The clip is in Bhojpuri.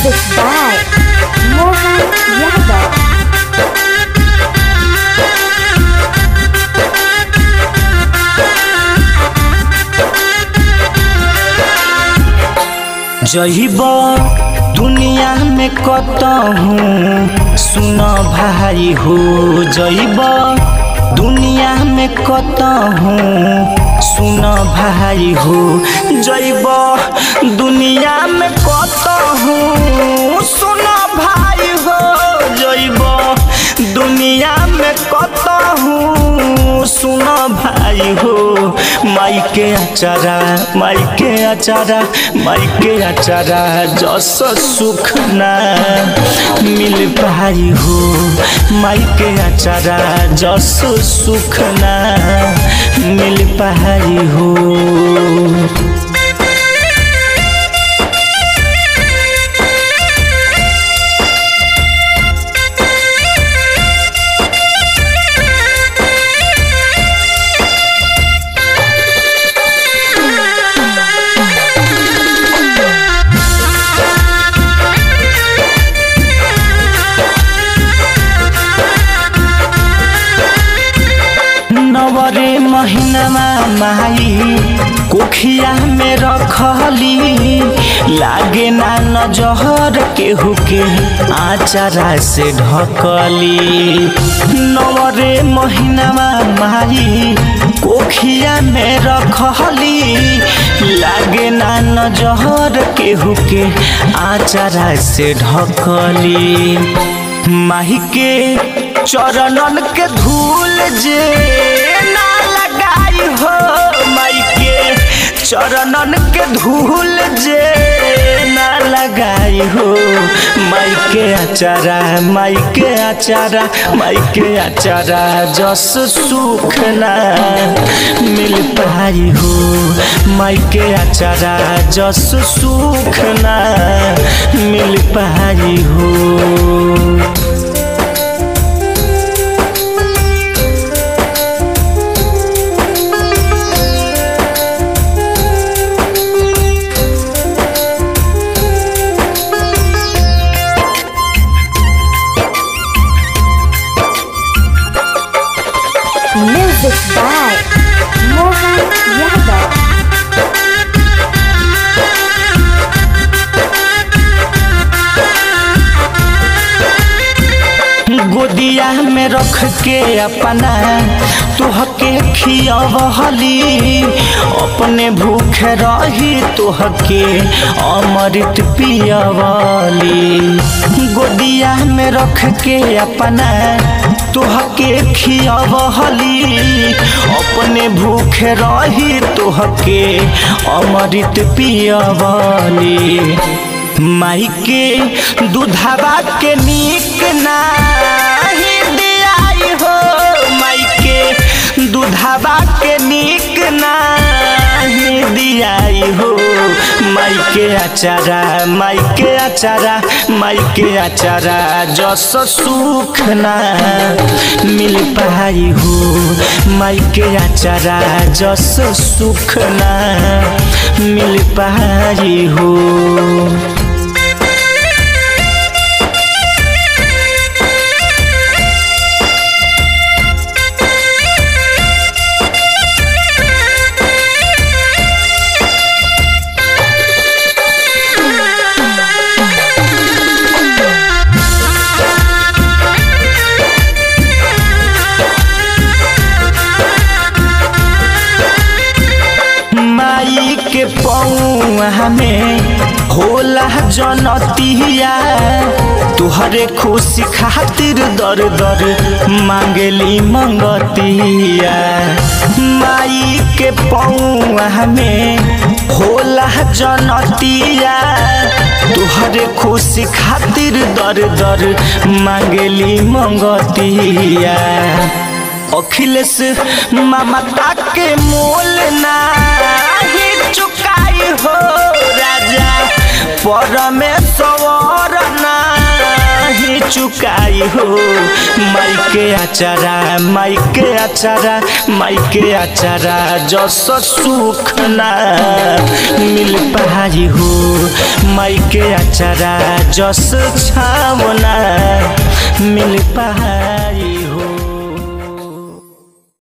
Music by Mohan Yadav. जहिब दुनिया में कतहूँ सुन भाई हो जइब दुनिया में कतहूँ सुन भाई हो जइब दुनिया में कतहूँ सुन भाई हो जइब दुनिया में कतहूँ सुन भाई हो माई के अचारा माई के अचारा माई के अचारा जस सुख ना मिल पाई हो माई के अचारा जस सुख ना मिल पाई हो नवरे महीनामा माई कोखिया में रखली लागे ना नजहर केहू के आचारा से ढकली नवरे महीनामा माई कोखिया में रखली लागे ना नजहर केहू के आचारा से ढकली माही के चरणन के धूल जे ना लगाई हो माई के चरणन के धूल जे ना लगाई हो माई के अचारा माई के अचारा माई के अचारा जस सुख ना मिल पाई हो माई के अचारा जस सुख ना मिल पाई हो Music by Mohan Yadav. गोदिया में रख के अपना तुहके खियवहली अपने भूख रही तुहके अमृत पियवली गोदिया में रख के अपना तुहके खियवहली अपने भूख रही तुहके अमृत पियवली माई के दूधवा के नीक नाही दियाई हो माई के दूधवा के नीक नाही दियाई हो माई के अचारा माई के अचारा माई के अचारा जस सुख ना मिल पाई हो माई के अचारा जस सुख ना मिल पाई हो माई के पौआ में होला जनतिया तुहरे खुशी खातिर दर दर मांगली मंगतिया माई के पौआ में होला जनतिया तुहरे खुशी खातिर दर दर मांगली मंगतिया अखिलेश ममता के मोल नाही चुकाई हो राजा परमेश्वर नाही चुकाई हो माई के आचारा माई के आचारा माई के आचारा जस सुख ना मिल पाई हो माई के आचारा जस छावना मिल पाई